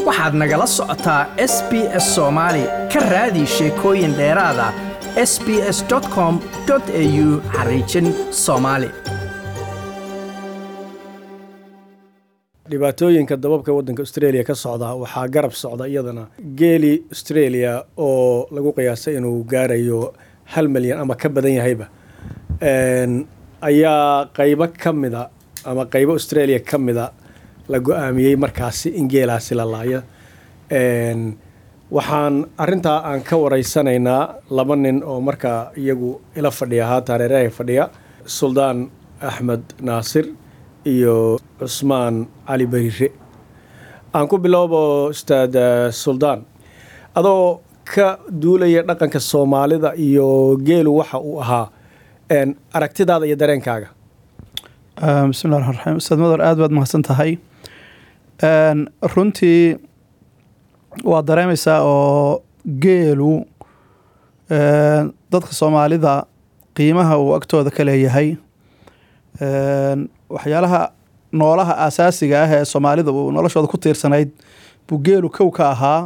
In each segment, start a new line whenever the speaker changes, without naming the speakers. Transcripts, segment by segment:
waxaad nagala socotaa s b s soomaali ka raadi sheekooyin dheeraada s b s com au xariijin soomaali
dhibaatooyinka dababka waddanka australia ka socda waxaa garab socda iyadana geeli australia oo lagu qiyaasay inuu gaarayo hal milyan ama ka badan yahayba ayaa qaybo ka mida ama qaybo australia ka mida la go-aamiyey markaasi in geelaasi la laayo waxaan arintaa aan ka wareysanaynaa laba nin oo markaa iyagu ila fadhiya haatan reeraha fadhiya suldaan axmed naasir iyo cusmaan cali bariire aan ku bilowbo ustaad suldaan adoo ka duulaya dhaqanka soomaalida iyo geelu waxa uu ahaa aragtidaada iyo dareenkaaga
bismillahi raxmaan raxiim ustaad madar aad baad mahadsan tahay runtii waad dareemaysaa oo geelu dadka soomaalida qiimaha uu agtooda ka leeyahay waxyaalaha noolaha asaasiga ah ee soomaalida uu noloshooda ku tiirsanayd buu geelu kow ka ahaa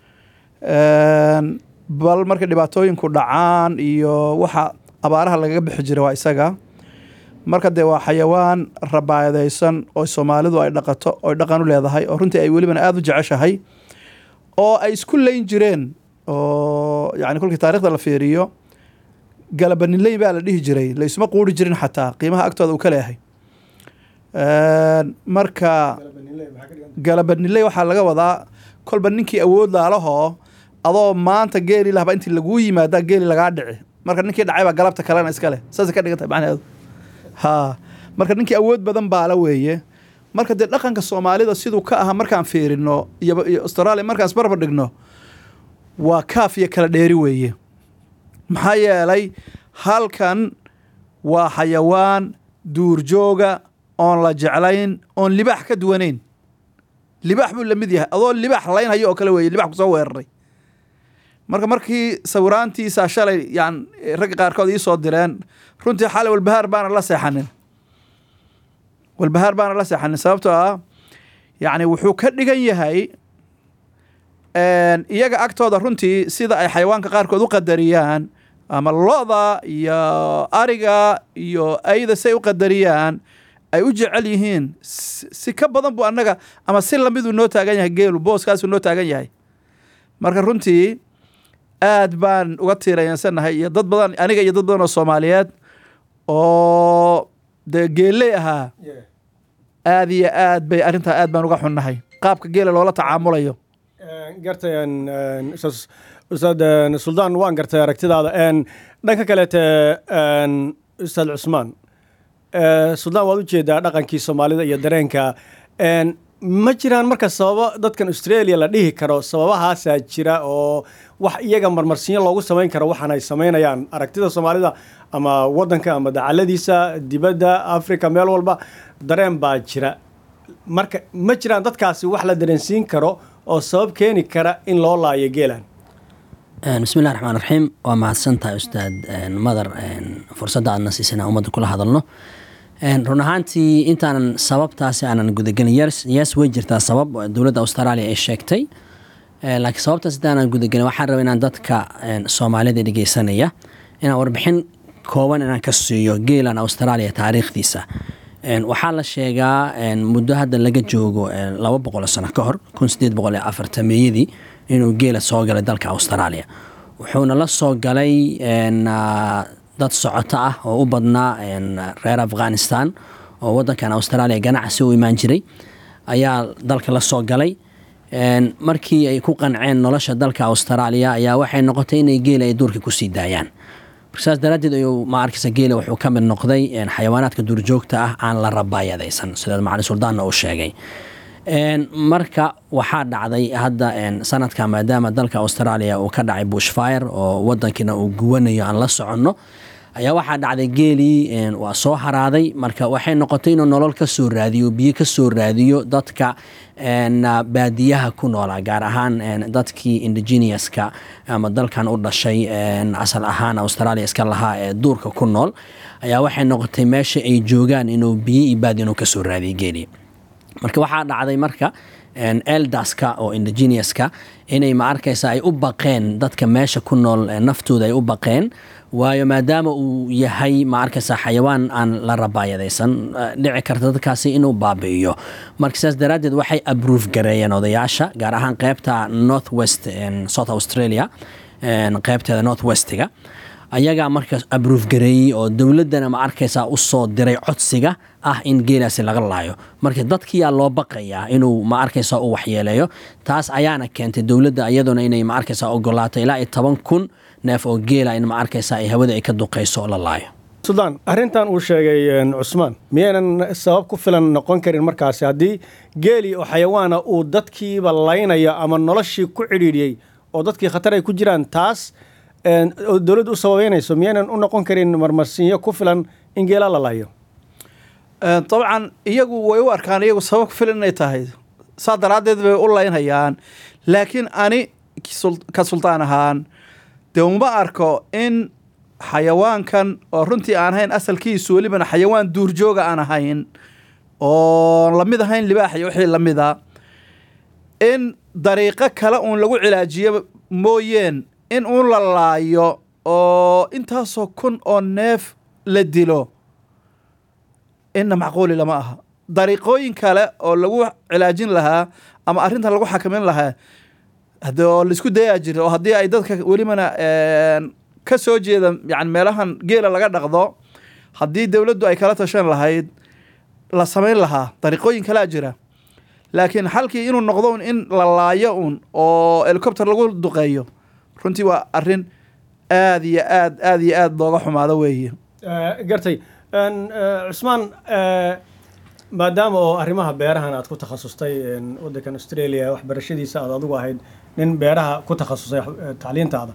bal markay dhibaatooyinku dhacaan iyo waxa abaaraha lagaga bixi jira waa isaga marka dee waa xayawaan rabaayadaysan oo soomaalidu ay dhaqato oy dhaqan u leedahay oo runtii ay welibana aada u jeceshahay oo ay isku leyn jireen oo yani kolkii taarikhda la fiiriyo galabaniley baa la dhihi jiray laysuma quuri jirin xataa qiimaha agtooda uu ka leeyahay marka galabaniley waxaa laga wadaa kolba ninkii awood laalahoo adoo maanta geeli lahba intii laguu yimaadaa geeli lagaa dhici marka ninkii dhacay baa galabta kalena iskale saasay ka dhigan tahay macnaheedu ha marka ninkii awood badan baala weeye marka dee dhaqanka soomaalida siduu ka ahaa markaan fiirino iyo australia markaan isbarbar dhigno waa kaaf iyo kala dheeri weeye maxaa yeelay halkan waa xayawaan duurjooga oon la jeclayn oon libaax ka duwanayn libaax buu lamid yahay adoo libaax laynhayo oo kale weeye libax kusoo weeraray marka markii sawiraantiisa shalay yan ragga qaarkood iisoo direen runtii xalay walbahaar baana la seexanin walbahaar baana la seexanin sababtoo ah yacni wuxuu ka dhigan yahay iyaga agtooda runtii sida ay xayawaanka qaarkood u qadariyaan ama lo-da iyo ariga iyo ayda say u qadariyaan ay u jecel yihiin si ka badan buu annaga ama si lamiduu noo taagan yahay geelu booskaasuu noo taagan yahay marka runtii aad baan uga tiirayansanahay iyo dad badan aniga iyo dad badan oo soomaaliyeed oo dee geelley ahaa aad iyo aad bay arrintaa aad baan uga xunnahay qaabka geela loola tacaamulayo
gartay ustaad suldaan waan gartay aragtidaada dhanka kaleete ustaad cusmaan suldaan waad ujeedaa dhaqankii soomaalida iyo dareenka ma jiraan marka sababo dadkan australia la dhihi karo sababahaasaa jira oo wax iyaga marmarsiinyo loogu samayn karo waxaan ay samaynayaan aragtida soomaalida ama wadanka ama dacaladiisa dibadda africa meel walba dareen baa jira marka ma jiraan dadkaasi wax la dareensiin karo oo sabab keeni kara in loo laayo geelan
bismillahi raxmaan raxiim waa mahadsantahay ustaad madar fursadda aadna siisana ummadda kula hadalno run ahaantii intaanan sababtaasi aanan gudagelin yes way jirtaa sabab dowladda australia ay sheegtay laakiin sababtaas intaanan gudagelin waxaan raba inaan dadka soomaalida dhegeysanaya inaan warbixin kooban inaan ka siiyo geelan australia taariikhdiisa waxaa la sheegaa muddo hadda laga joogo laba boqol sano ka hor kun sideed boqol iyo afartameeyadii inuu geela soo galay dalka australia wuxuuna la soo galay dad socoto ah oo u badnaa reer afghanistan oo wadankan australia ganacsi u imaan jiray ayaa dalka la soo galay markii ay ku qanceen nolosha dalka australia ayaa waxay noqotay inay geela ay duurka kusii daayaan saas daraaddeed ayuu ma arkaysa geela wuxuu ka mid noqday xayawaanaadka duurjoogta ah aan la rabaayadaysan sida macali suldaanna uu sheegay marka waxaa dhacday hadda sanadka maadaama dalka australia uu ka dhacay bushfire oo wadankiina uu guwanayo aan la soconno ayaa waxaa dhacday geelii waa soo haraaday marka waxay noqotay inuu nolol ka soo raadiyo biyo ka soo raadiyo dadka baadiyaha ku noolaa gaar ahaan dadkii indigenouska ama dalkan u dhashay asal ahaan australia iska lahaa ee duurka ku nool ayaa waxay noqotay meesha ay joogaan inuu biyo iyo baadi inuu kasoo raadiyo geelii marka waxaa dhacday marka een, elderska oo indigenouska inay ma arkaysa ay u baqeen dadka meesha ku nool ee naftooda ay u baqeen waayo maadaama uu yahay ma arkaysa xayawaan aan la rabaayadaysan eh, dhici karta dadkaasi inuu baabi'iyo marka sidaas daraaddeed waxay abruuf gareeyeen odayaasha gaar ahaan qeybta north west een, south australia een, qeybteeda north westiga ayagaa markaas abruuf gareeyey oo dowladdana ma arkaysaa u soo diray codsiga ah in geelaasi laga laayo marka dadkiyaa loo baqayaa inuu ma arkaysaa u waxyeeleeyo taas ayaana keentay dowladda iyaduna inay ma arkaysaa ogolaato ilaa iyo toban kun neef oo geela in ma arkaysaa ay hawada ay ka duqayso oo la laayo
suldaan arrintan uu sheegay een, cusmaan miyaynan sabab ku filan noqon karin markaasi haddii geeli oo xayawaana uu dadkiiba laynayo ama noloshii ku cidhiidhiyey oo dadkii khatar ay ku jiraan taas een, oo dowladdu u sababeynayso miyaynan u noqon karin marmarsiinyo ku filan in geela la layo
Ee, dabcan iyagu way u arkaan iyagu sabab ku filan inay tahay saa daraaddeed bay u laynhayaan laakiin ani sul- ka sultaan ahaan dee uma arko in xayawaankan oo runtii aan ahayn asalkiisu welibana xayawaan duurjooga aan ahayn oo lamid ahayn libaax iyo wixii lamida in dariiqo kale uun lagu cilaajiyo mooyeen in uun la laayo oo intaasoo kun oo neef la dilo inna macquuli lama aha dariiqooyin kale oo lagu cilaajin lahaa ama arrintan lagu xakamin lahaa hade oo laisku dayaa jira oo haddii ay dadka welibana een, ka soo jeeda yani meelahan geela laga dhaqdo haddii dowladdu ay kala tashan lahayd la samayn lahaa dariiqooyin kalaa jira laakiin xalkii inuu noqdo un in la laayo un oo helicopter lagu duqeeyo runtii waa arrin aad iyo aad aad iyo aad looga xumaado weeye
gartay Een, eh, cusmaan eh, maadaama oo arrimaha beerahan aad ku takhasustay een, waddankan australia waxbarashadiisa aad adigu ahayd nin beeraha ku takhasusay wax- eh, tacliintaada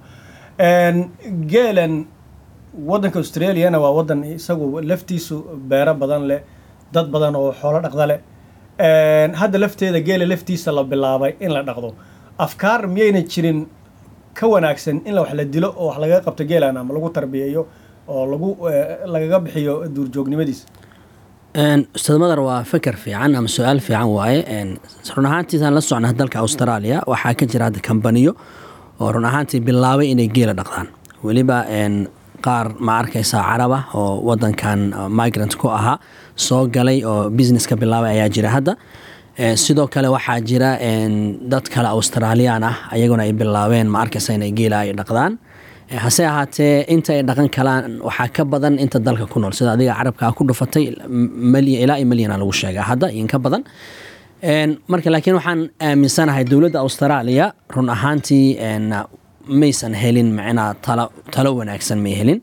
Een, geelan waddanka australiana waa waddan isagu laftiisu beero badan leh dad badan oo xoolo dhaqda leh Een, hadda lafteeda geela laftiisa la bilaabay in la dhaqdo afkaar miyayna jirin ka wanaagsan in la wax la dilo oo wax lagaga qabto geelan ama lagu tarbiyeeyo oo lagu eh, lagaga bixiyo duurjoognimadiisa
Een, ustaad madar waa fikir fiican ama su-aal fiican waaye Een, run ahaantiisaan la socnaa dalka australia waxaa ka jira hadda kambaniyo oo run ahaantii bilaabay inay geela dhaqdaan weliba een, qaar ma arkaysaa caraba oo wadankan uh, migrant ku ahaa soo galay oo business ka bilaabay ayaa jira hadda Een, sidoo kale waxaa jira een, dad kale australiyaan ah ayaguna ay bilaabeen ma arkaysa inay geela ay dhaqdaan Eh, hase ahaatee inta ay dhaqan kalaan waxaa ka badan inta dalka ku nool sida adiga carabkaa ku dhufatay m- malyan ilaa iyo malyana lagu sheegaa hadda iyo inka badan Een, marka laakiin waxaan aaminsanahay dowladda australia run ahaantii een, maysan helin macnaa talo talo wanaagsan may helin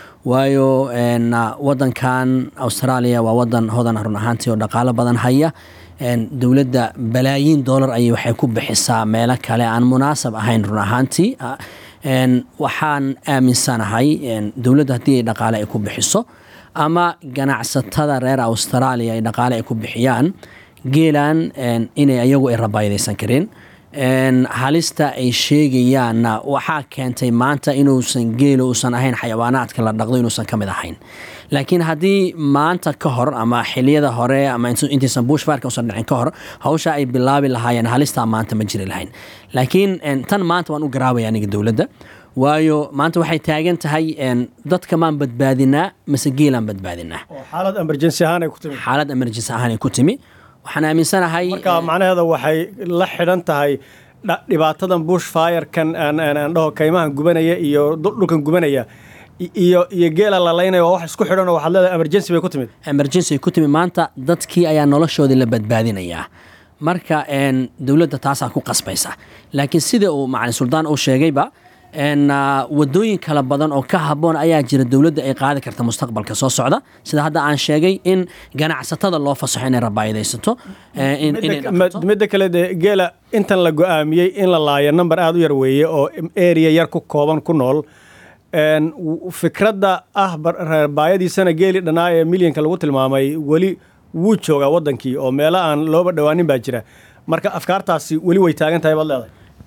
waayo een, wadankan australia waa wadan hodan ah run ahaantii oo dhaqaalo badan haya Een, dowladda balaayiin dollar ayay waxay ku bixisaa meelo kale aan munaasab ahayn run ahaantii Ah, een, waxaan aaminsanahay een, dowladda haddii ay dhaqaale ay ku bixiso ama ganacsatada reer australia ay dhaqaale ay ku bixiyaan geelan een, inay ayagu ay rabaayadaysan karin Een, halista ay sheegayaanna waxaa keentay maanta inuusan geelo uusan ahayn xayawaanaadka la dhaqdo inuusan ka mid ahayn laakiin haddii maanta ka hor ama xiliyada hore ama intu- intaysan bushfarka usan dhicin ka hor hawsha ay bilaabi lahaayeen halistaa maanta ma jiri lahayn laakiin een, tan maanta waan u garaabaya aniga dowladda waayo maanta waxay taagan tahay een, dadka maan badbaadinaa mise geelaan badbaadinaa
oo xaalad emergency ahaan ay ku timi
xaalad emergency ahaan ay ku timi waxaan aaminsanahay
marka macnaheeda waxay la xidhan tahay dha- dhibaatadan bush firekan aan aan aan dhaho kaymahan gubanaya iyo dhul- dhulkan gubanaya i- iyo iyo geela la laynaya waa wax isku xidhan oo waxaad leedahay emergency bay ku timid
emergency ay ku timi maanta dadkii ayaa noloshoodii la badbaadinayaa marka een, dowladda taasaa ku qasbaysa laakiin sida uu macalin suldaan uu sheegayba een, ah, wadooyin kala badan oo ka haboon ayaa jira dowladda ay qaadi karta mustaqbalka soo socda sida hadda aan sheegay in ganacsatada loo fasaxo inay rabaayadaysato eh, in- inay
Midda-
dhaqato.
ma- midda kale dee geela intan la go-aamiyey in la laayo number aada u yar weeye oo area yar ku kooban ku nool Een, w- fikradda ah bar- reer baayadiisana geeli dhanaa ee milyanka lagu tilmaamay weli wuu joogaa wadankii oo meelo aan looba dhowaanin baa jira marka afkaartaasi weli way taagan tahay baad leedahay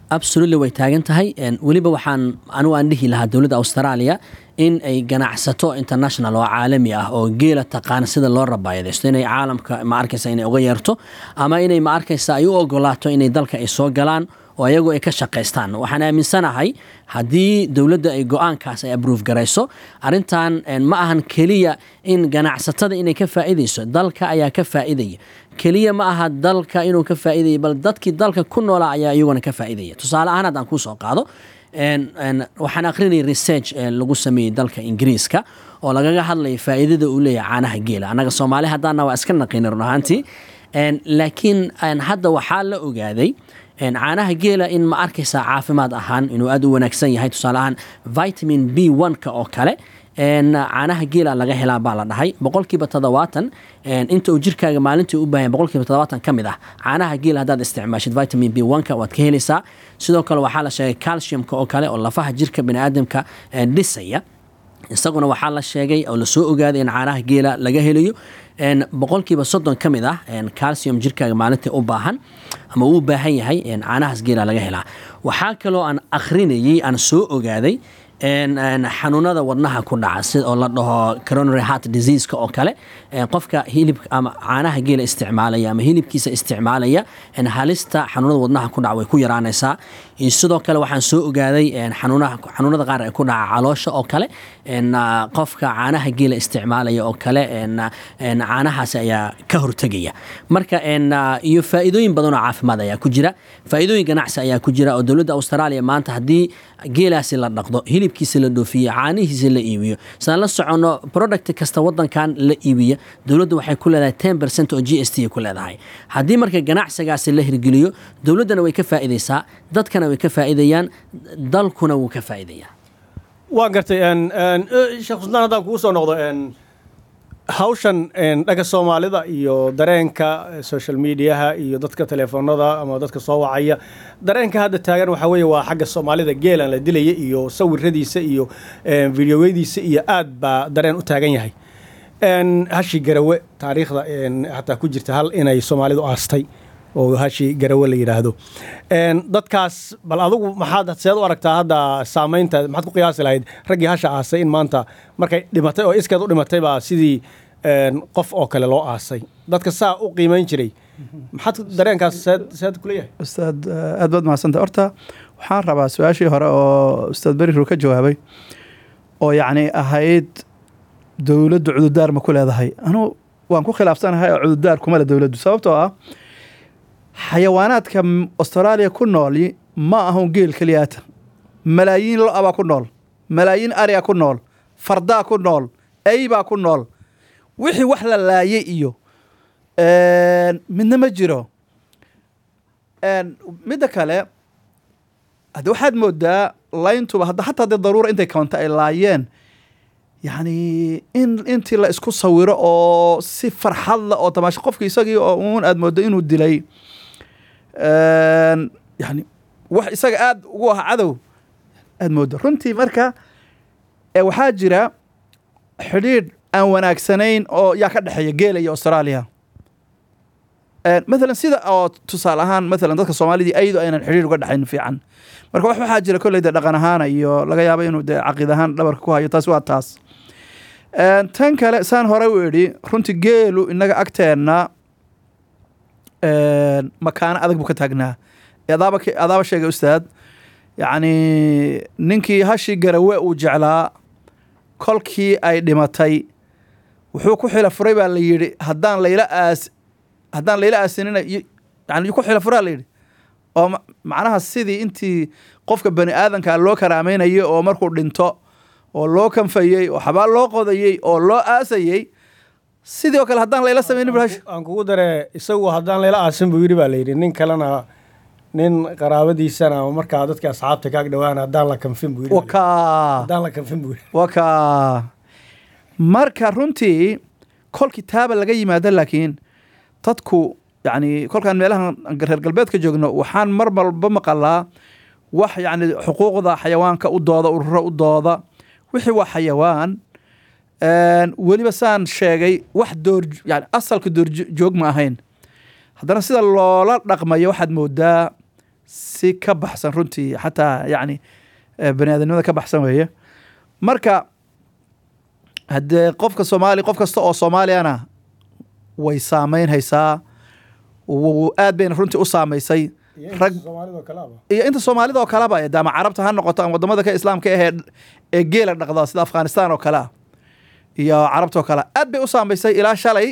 absolutely way taagan tahay En, weliba waxaan anigu aan dhihi lahaa dowladda australia in ay ganacsato international oo caalami ah oo geela taqaana sida loo rabaayadaysto inay caalamka ma arkaysa inay uga yeerto ama inay ma arkaysa ay u ogolaato inay dalka ay soo galaan oo ayagu ay ka shaqaystaan waxaan aaminsanahay haddii dowladda ay go-aankaas ay abruuf garayso arrintan en, ma ahan keliya in ganacsatada inay ka faa'iidayso dalka ayaa ka faa'iidaya keliya ma aha dalka inuu ka faa'iidaya bal dadkii dalka ku noolaa ayaa iyaguna ka faa'iidaya tusaale ahaan haddaan kuu soo qaado en- en, waxaan aqrinayay research ee lagu sameeyey dalka ingiriiska oo lagaga hadlaya faa'iidada uu leeyahay caanaha geela annaga soomaali haddaana waa iska naqina run ahaantii En, laakiin en, hadda waxaa la ogaaday en, caanaha geela in ma arkaysaa caafimaad ahaan inuu aad u wanaagsan yahay tusaale ahaan vitamin b one-ka oo kale en, caanaha geela laga helaa baa la dhahay boqolkiiba toddobaatan en, inta uu jirkaaga maalintii u baahan boqolkiiba toddobaatan ka mid ah caanaha geela haddaad isticmaashid vitamin b one-ka waad ka helaysaa sidoo kale waxaa la sheegay calciumka oo kale oo lafaha jirka biniaadamka en, dhisaya isaguna waxaa la sheegay oo lasoo ogaaday in caanaha geela laga helayo en, boqolkiiba soddon ka mid ah en, calcium jirkaaga maalintii u baahan ama uu u baahan yahay en, caanahaas geela laga helaa waxaa kaloo aan akhrinayay aan soo ogaaday en, en, xanuunada wadnaha ku dhaca si oo la dhaho coronary heart diseaseka oo kale en, qofka hilibka ama caanaha geela isticmaalaya ama hilibkiisa isticmaalaya en, halista xanuunada wadnaha ku dhaca way ku yaraanaysaa iyo sidoo kale waxaan soo ogaaday en, xanuunaha xanuunada qaar ee ku dhaca caloosha oo kale en, ah, qofka caanaha geela isticmaalaya oo kale en, ah, en, caanahaasi ayaa ka hortegaya marka en, ah, iyo faa'iidooyin badan oo caafimaad ayaa ku jira faa'iidooyin ganacsi ayaa ku jira oo dowladda australia maanta haddii geelaasi la dhaqdo hilibkiisa la dhoofiyo caanihiisa la iibiyo sidaan la soconno product kasta wadankan la iibiya dowladda waxay ku leedahay ten percent oo g s t ay ku leedahay haddii marka ganacsigaasi la hirgeliyo dowladdana way ka faa'iidaysaa dadkana way ka faa'iidayaan dalkuna wuu ka faa'iidayaa
waan gartay en, en, eh, sheekh xusnaan haddaan kugu soo noqdo en, hawshan en, dhanka soomaalida iyo dareenka eh, social mediaha iyo dadka teleefoonada ama dadka soo wacaya dareenka hadda taagan waxaa weeye waa xagga soomaalida geelan la dilaya iyo sawiradiisa iyo en, videoyadiisa iyo aad baa dareen u taagan yahay en, hashi garawe taariikhda en, hataa ku jirta hal inay soomaalidu aastay oo hashi garawe la yidhaahdo En, dadkaas bal adigu maxaad seed u aragtaa hadda saamaynta maxaad ku qiyaasi lahayd raggii hasha aasay in maanta markay dhimatay oo iskeed u dhimatay baa sidii en, qof oo kale loo aasay dadka saa u qiimayn jiray maxaad dareenkaas seed seed kuleeyahay
ustaad eh, aad baad mahadsantay horta waxaan rabaa su-aashii hore oo ustaad beriru ka jawaabay oo yacni ahayd dowladdu cududaar ma ku leedahay anu waan ku khilaafsanahay oo cududaar kuma le dowladdu sababtoo ah xayawaanaadka m- australia ku nool ma ahun geel keliyaata malaayiin lo-a baa ku nool malaayiin ariga ku nool fardaa ku nool eybaa ku nool wixii wax la laayay iyo een, midna ma jiro een, midda kale hadde waxaad moodaa layntuba hadda hataa dee daruura intay kawanta ay laayeen yacni in intii la isku sawiro oo si farxad la oo tamaasho qofki isagii oo uun aad moodo inuu dilay een, yani wax isaga aad ugu ah cadow aad moodo runtii marka ee waxaa jira xidhiidh aan wanaagsanayn oo yaa ka dhexeeya geela iyo australia Een, mathalan sida oo tusaale ahaan mathalan dadka soomaalidii ayadu aynan xidhiir uga dhexayn fiican marka wax waxaa jira kolley dee dhaqan ahaana iyo laga yaabo inuu dee caqiid ahaan dhabarka ku hayo taasi waa taas Een, tan kale saan hore u idhi runtii geelu inaga agteenna een, makaano adag buu ka taagnaa adaaba ke- adaaba sheegay ustaad yacni ninkii hashii garawe uu jeclaa kolkii ay dhimatay wuxuu ku xila furay baa la yidhi haddaan layla aas haddaan layla aasinina y- yani ku xila furaa la yidhi oo ma- macnaha sidii intii qofka bani aadanka loo karaamaynayo oo markuu dhinto oo loo kanfayey oo xabaal loo qodayey oo loo aasayey sidii oo kale haddaan layla samaynin bulhash
aan kugu dare isagu haddaan layla aasin buu yidhi baa layidhi nin kalena nin qaraabadiisana ama markaa dadka asxaabta kaag dhawaan haddaan la kanfin buu yidhi baa layidhi.
wakaa
haddaan la kanfin buu yidhi
wakaa marka runtii kolkii taaba laga yimaado laakiin dadku yani kolkaan meelahan reer galbeedka joogno waxaan mar walba maqalaa wax yani xuquuqda xayawaanka u dooda ururo u dooda wixii waa xayawaan Een, weliba saan sheegay wax door yani asalka door joog ma ahayn haddana sida loola dhaqmayo waxaad moodaa si ka baxsan runtii xataa yacni eh, bani aadamnimada ka baxsan weeye marka haddee qofka soomaali qof kasta oo soomaaliyana way saameyn haysaa wuu- aad bayna runtii u saamaysay rag iyo inta soomaalida oo kaleba eh, de ama carabta ha noqoto ama wadamada ka islaamka ahee ee geela dhaqda sida afghanistan oo kale ah iyo carabta oo kale ah. aad bay u saamaysay ilaa shalay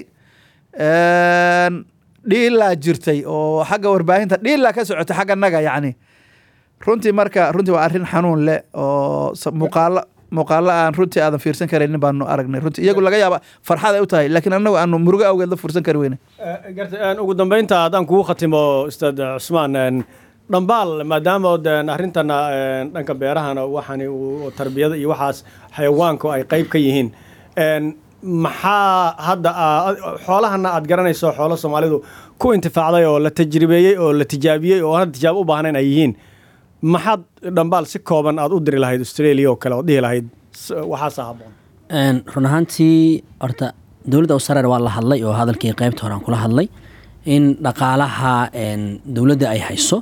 een, dhiilaa jirtay oo xagga warbaahinta dhiilaa ka socotay xagga naga yacni runtii marka runtii waa arrin xanuun leh oo sa- muuqaalo muuqaalo aan runtii aadan fiirsan karaynin baanu aragnay runtii iyagu laga yaaba farxad ay u tahay laakiin annagu aanu murugo awgeed la fursan kari weyne
garta een, ugu dambeynta haddaan kugu khatimo ustaad cusmaan een, dhambaal maadaama oo deen arrintan een, dhanka beerahana waxani uu tarbiyada iyo waxaas xayawaanku ay qayb ka yihiin een, maxaa hadda aa- xoolahana aad garanayso xoolo soomaalidu ku intifaacday oo la tajribeeyey oo la tijaabiyey oo hadda tijaabo u baahnayn ay yihiin maxaad dhambaal si kooban aad u diri lahayd australia oo kale oo dhihi lahayd s- waxaasa habboon
Een, run ahaantii horta dowladda australia waa la hadlay oo hadalkii qaybta hore aan kula hadlay in dhaqaalaha een, dowladda ay hayso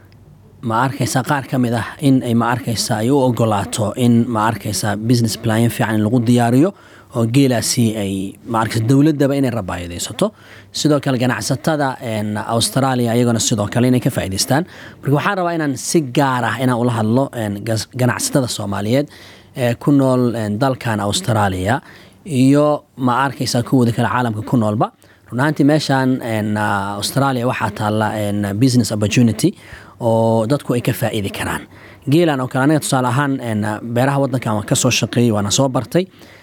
ma arkaysa qaar ka mid ah in ay ma arkaysa ay u ogolaato in ma arkaysa business plan fiican in lagu diyaariyo oo geelaasi ay ma arkaysa dowladdaba inay rabaayadaysato sidoo kale ganacsatada een, australia iyaguna sidoo kale inay ka faa'iidaystaan marka waxaan rabaa inaan si gaar ah inaan ula hadlo een, gas- ganacsatada soomaaliyeed ee ku nool een, dalkan australia iyo ma arkaysa kuwooda kale caalamka ku noolba run ahaantii meeshan een, ah, australia waxaa taalla een, business opportunity oo dadku ay ka faa'iidi karaan geelan oo kale aniga tusaale ahaan een, beeraha waddankan waan kasoo shaqeeyey waana soo bartay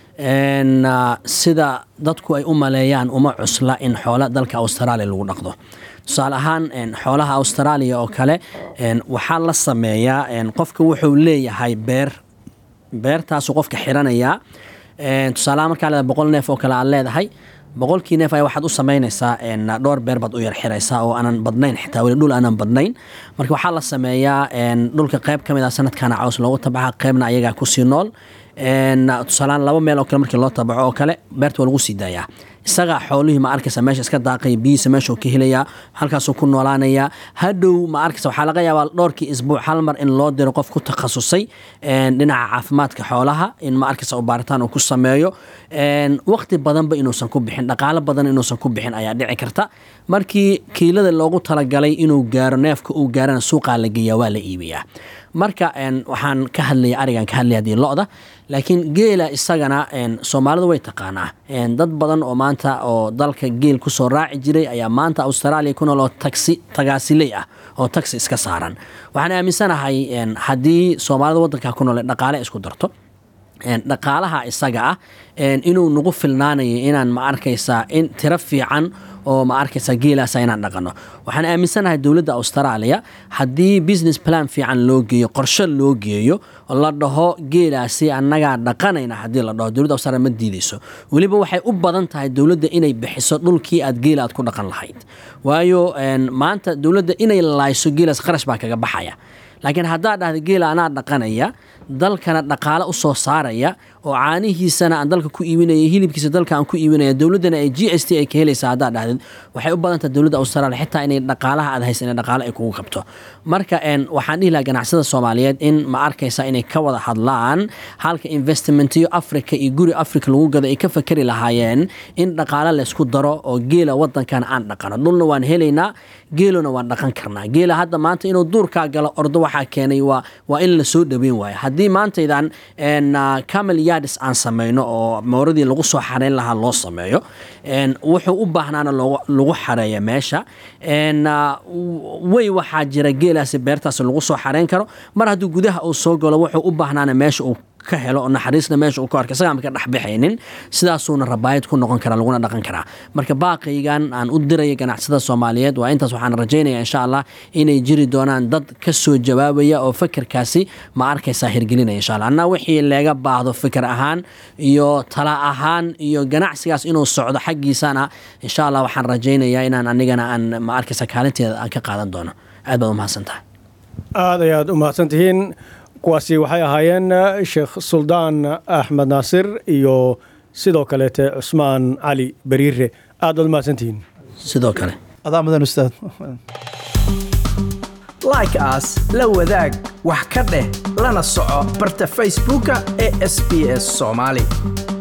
een, ah, sida dadku ay u maleeyaan uma cusla in xoola dalka australia lagu dhaqdo tusaale ahaan een, xoolaha australia oo kale een, waxaa la sameeyaa een, qofka wuxuu leeyahay beer beertaasu qofka xiranayaa Een, tusaalaha markaa leedahay boqol neef oo kale aad leedahay boqolkii neef ayaa waxaad u samaynaysaa een, dhowr beer baad u yar xiraysaa oo aanan badnayn xitaa weli dhul aanan badnayn marka waxaa la sameeyaa een, dhulka qayb ka mid ah sanadkana caws loogu tabaxa qaybna ayagaa kusii nool Een, tusaalehaan laba meel oo kale markii loo tabaco oo kale beerta waa lagu sii daayaa isagaa xoolihii ma arkaysa meesha iska daaqaya biyihiisa meeshuu ka helayaa halkaasuu ku noolaanayaa hadhow ma arkaysa waxaa laga yaabaa dhowrkii isbuuc hal mar in loo diro qof ku takhasusay een, dhinaca caafimaadka xoolaha in ma arkaysa uu baaritaan uu ku sameeyo een, waqti badanba inuusan ku bixin dhaqaalo badan inuusan ku bixin ayaa dhici karta markii kiilada loogu talagalay inuu gaaro neefka uu gaarana suuqaa la geeyaa waa la iibiyaa marka een, waxaan ka hadlaya arigan ka hadlaya hadii lo-da laakiin geela isagana een, soomaalidu way taqaanaa Een, dad badan oo maanta oo dalka geel kusoo raaci jiray ayaa maanta australia ku nool oo taxi tagaasiley ah oo taxi iska saaran waxaan aaminsanahay een, haddii soomaalida waddanka ku nool ay dhaqaale isku darto een, dhaqaalaha isaga ah een, inuu nagu filnaanayo inaan ma arkaysaa in tiro fiican oo ma arkaysa geelaasa inaan dhaqano waxaan aaminsanahay dowladda australia haddii business plan fiican loo geeyo qorshe loo geeyo oo la dhaho geelaasi annagaa dhaqanayna haddii la dhaho dowladda australia ma diideyso weliba waxay u badan tahay dowladda inay bixiso dhulkii aad geela aad ku dhaqan lahayd waayo een, maanta dowladda inay laayso geelaas qarash baa kaga baxaya laakiin haddaad dhahda geela anaa dhaqanaya dalkana dhaqaale u soo saaraya oo caanihiisana aan dalka ku iibinaya hilibkiisa dalka aan ku iibinaya dowladdana ay g s t ay ka helaysa haddaad dhahdid waxay u badan tahay dowladda australia xitaa inay dhaqaalaha aad haysan inay dhaqaale ay kugu qabto marka een, waxaan dhihi lahaa ganacsada soomaaliyeed in ma arkaysa inay ka wada hadlaan halka investmentiyo africa iyo guri africa lagu gado ay ka fakeri lahaayeen in dhaqaale laysku daro oo geela wadankan aan dhaqano dhulna waan helaynaa geelona waan dhaqan karnaa geela hadda maanta inuu duurkaa galo ordo waxaa keenay waa waa in la soo dhaweyn waayo haddii maantaydan een, ah, camel yards aan sameyno oo mooradii lagu soo xareyn lahaa loo sameeyo een, wuxuu u baahnaana loogu- lagu xareeya meesha een, ah, way waxaa jira geelaasi beertaas lagu soo xareyn karo mar hadduu gudaha uu soo galo wuxuu u baahnaana meesha uu ka helo oo naxariisna meesha uu ka arka isagaan ka dhexbixaynin sidaasuuna rabaayad ku noqon karaa laguna dhaqan karaa marka baaqaygan aan u diraya ganacsada soomaaliyeed waa intaas waxaan rajaynaya insha allah inay jiri doonaan dad ka soo jawaabaya oo fikirkaasi ma arkaysaa hirgelinaya insha allah anna wixii laga baahdo fikir ahaan iyo tala ahaan iyo ganacsigaas inuu socdo xaggiisana insha allah waxaan rajaynayaa inaan anigana aan ma arkaysa kaalinteeda aan ka qaadan doono aad baad u mahadsan tahay
aad ayaad u mahadsan tihiin kuwaasi waxay ahaayeen eh, sheekh suldaan axmed naasir iyo sidoo kaleete cusmaan cali beriire aad baad u mahadsan tihiin
sidoo kale
adaa mudan ustaad
like aas la wadaag wax ka dheh lana soco barta facebooka ee sb s soomaali